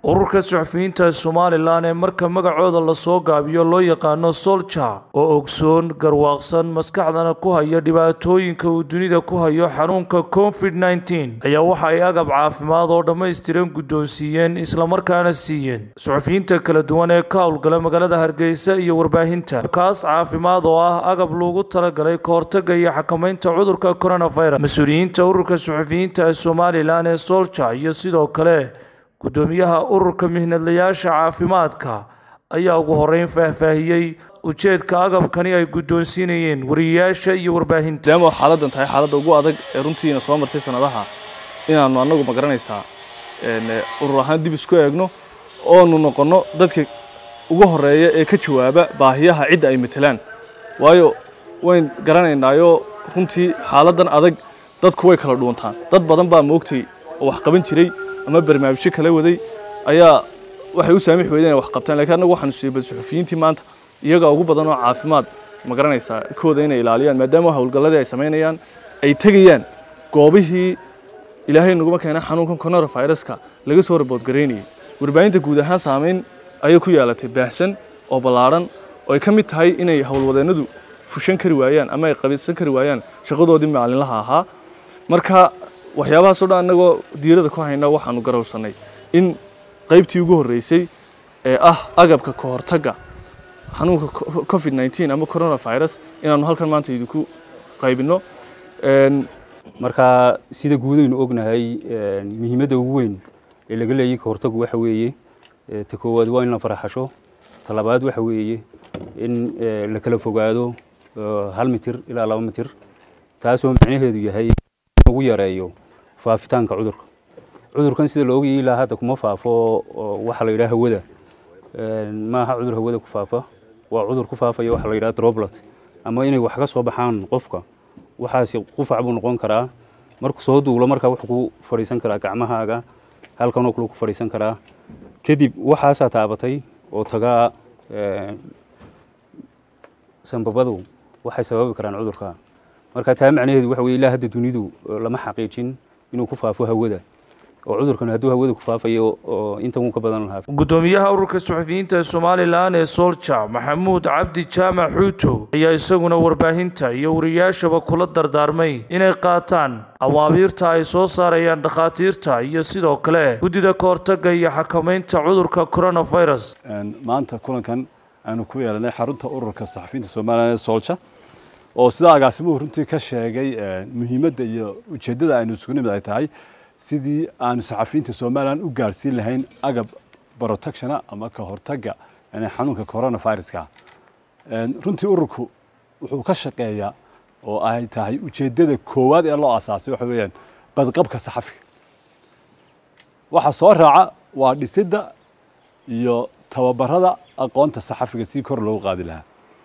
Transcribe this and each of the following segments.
ururka suxufiyiinta somalilan ee marka magacooda lasoo gaabiyo loo yaqaano solja oo ogsoon garwaaqsan maskaxdana ku haya dhibaatooyinka uu dunida ku hayo xanuunka covid nneteen ayaa waxa ay agab caafimaad oo dhammaystiran guddoonsiiyeen islamarkaana siiyeen suxufiyiinta kala duwan ee ka howlgala magaalada hargeysa iyo warbaahinta kaas caafimaad oo ah agab loogu talagalay kahortaga iyo xakamaynta cudurka coronavirus mas-uuliyiinta ururka suxufiyiinta ee somalilan ee solja iyo sidoo kale guddoomiyaha ururka mihnadlayaasha caafimaadka ayaa ugu horeyn faahfaahiyey ujeedka agabkani ay guddoonsiinayeen wariyayaasha iyo warbaahinta maadaama xaaladdan tahay xaaladda ugu adag ee runtiina soo martay sanadaha inaannu annagu ma garanaysaa urur ahaan dib isku eegno oonu noqonno dadka ugu horeeya ee ka jawaaba baahiyaha cidda ay matelaan waayo wayn garanaynaayoo runtii xaaladdan adag dadku way kala dhuuntaan dad badan baa moogtay oo wax qaban jiray ama barnaamijyo kala waday ayaa waxay u saamix weydeen inay wax qabtaan lakiin annagu waxaanu siibay suxufiyiintii maanta iyagaa ugu badan oo caafimaad ma garanaysaa kooda inay ilaaliyaan maadaama howlgalladii ay samaynayaan ay tegayaan goobihii ilaahay naguma keena xanuunkan coronaviruska laga soo raboodgaraynayay warbaahinta guud ahaan saamayn ayay ku yeelatay baahsan oo ballaadhan oo ay ka mid tahay inay howlwadeennadu fushan kari waayaan ama ay qabisan kari waayaan shaqadoodii maalinlaha ahaa marka waxyaabahaasoo dhan annagoo diirada ku hayna waxaanu garowsannay in qaybtii ugu horreysay ee ah agabka ka hortagga xanuunka covid nneteen ama coronavirus inaanu halkan maanta idinku qaybinno marka sida guudaynu ognahay muhiimadda ugu weyn ee laga leeyay ka hortaggu waxa weeye ta koowaad waa in la faraxasho ta labaad waxa weeye in la kala fogaado hal mitir ilaa laba mitir taasoo macnaheedu yahay ugu yareeyo faafitaanka cudurka cudurkan sida la ogayay ilaa hadda kuma faafo waxa la yidhaha hawada maaha cudur hawada ku faafa waa cudur ku faafaya waxa la yidhaha droplet ama inay wax ka soo baxaan qofka waxaasi qufac buu noqon karaa markuu soo duulo markaa wuxuu ku fadhiisan karaa gacmahaaga halkanoo kale ku fadhiisan karaa kadib waxaasaa taabatay oo tagaa sanbabadu waxay sababi karaan cudurka marka taa macnaheedu waxa weye ilaa hadda dunidu lama xaqiijin inuu ku faafo hawada oo cudurkan hadduu hawada ku faafayo oo intan wuu ka badan lahaa guddoomiyaha ururka suxufiyiinta somalilan ee solja maxamuud cabdi jaamac xuuto ayaa isaguna warbaahinta iyo wariyaashaba kula dardaarmay inay qaataan awaabiirta ay soo saarayaan dhakhaatiirta iyo sidoo kale guddida kahortaga iyo xakamaynta cudurka coronavirus maanta kulankan aanu ku yeelanay xarunta ururka saxafiyiinta somalilan ee solja oo sida agaasimuhu runtii ka sheegay muhiimadda iyo ujeeddada aynu isugu nimid ay tahay sidii aanu saxafiyiinta somalilan u gaarsiin lahayn agab protectiona ama ka hortagga xanuunka coronaviruska runtii ururku wuxuu ka shaqeeyaa oo ay tahay ujeeddada koowaad ee loo asaasay waxa weeyaan badqabka saxafiga waxa soo raaca waa dhisidda iyo tababarada aqoonta saxafiga si kor loogu qaadi lahaa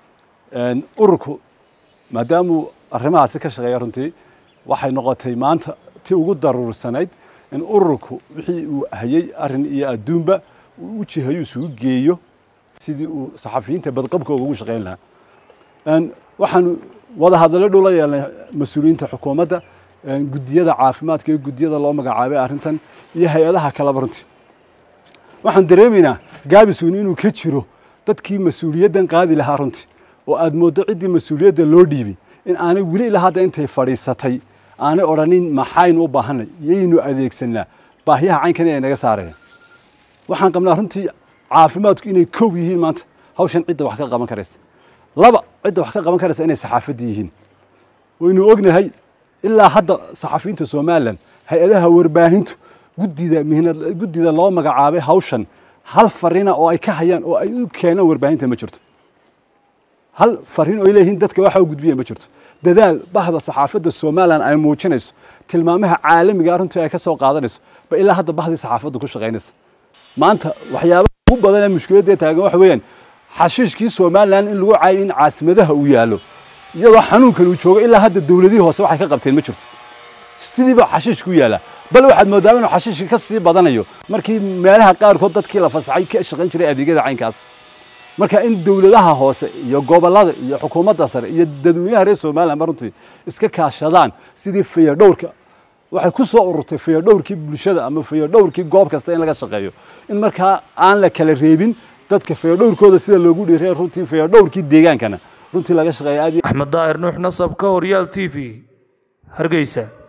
ururku maadaamuu arrimahaasi ka shaqeeya runtii waxay noqotay maanta ti ugu daruursanayd in ururku wixii uu hayey arrin iyo adduunba uu u jihayo isugu geeyo sidii uu saxafiyiinta badqabkooga ugu shaqayn lahaa waxaanu wada hadallo dhow la yeelnay mas-uuliyiinta xukuumadda guddiyada caafimaadka iyo guddiyada loo magacaabay arrintan iyo hay-adaha kaleba runtii waxaan dareemaynaa gaabisweyne inuu ka jiro dadkii mas-uuliyaddan qaadi lahaa runtii oo aad mooddo ciddii mas-uuliyadda loo dhiibay in aanay weli ilaa hadda intay fadhiisatay aanay odhanin maxaynu u baahanay yaynu adeegsanaa baahiyaha caynkan ay naga saarayaan waxaan qabnaa runtii caafimaadku inay kow yihiin maanta hawshan cidda wax ka qaban karaysa laba cidda wax ka qaban karaysa inay saxaafadda yihiin waynu ognahay ilaa hadda saxafiyiinta somalilan hay-adaha warbaahintu guddida mihnad guddida loo magacaabay hawshan hal farina oo ay ka hayaan oo ay u keenaan warbaahinta ma jirto hal fariin oo ay leeyihiin dadka waxa u gudbiya ma jirto dadaal bahda saxaafadda somalilan ay muujinayso tilmaamaha caalamiga runtii ay ka soo qaadanayso ba ilaa hadda bahdii saxaafadda ku shaqaynaysa maanta waxyaabaha ugu badan ee mushkiladda taagan waxa weeyaan xashiishkii somalilan in lagu caayo in caasimadaha uu yaallo iyadoo xanuunkan uu joogo ilaa hadda dowladihii hoose waxay ka qabteen ma jirto sidiiba xashiishku yaala bal waxaad moodaa inuu xashiishka ka sii badanayo markii meelaha qaarkood dadkii la fasaxay ka shaqayn jiray adeegyada caynkaas marka in dowladaha hoose iyo gobolada iyo xukuumadda sare iyo dadweynaha reer somalilan ba runtii iska kaashadaan sidii fayadhowrka waxay ku soo ururtay fayadhowrkii bulshada ama fayadhowrkii goob kasta in laga shaqeeyo in markaa aan la kala reebin dadka fayadhowrkooda sida loogu dhiiray runtii fayadhowrkii deegaankana runtii laga shaqeeya aad iyo axmed daahir nuux nasab ka horyaal t v hargeysa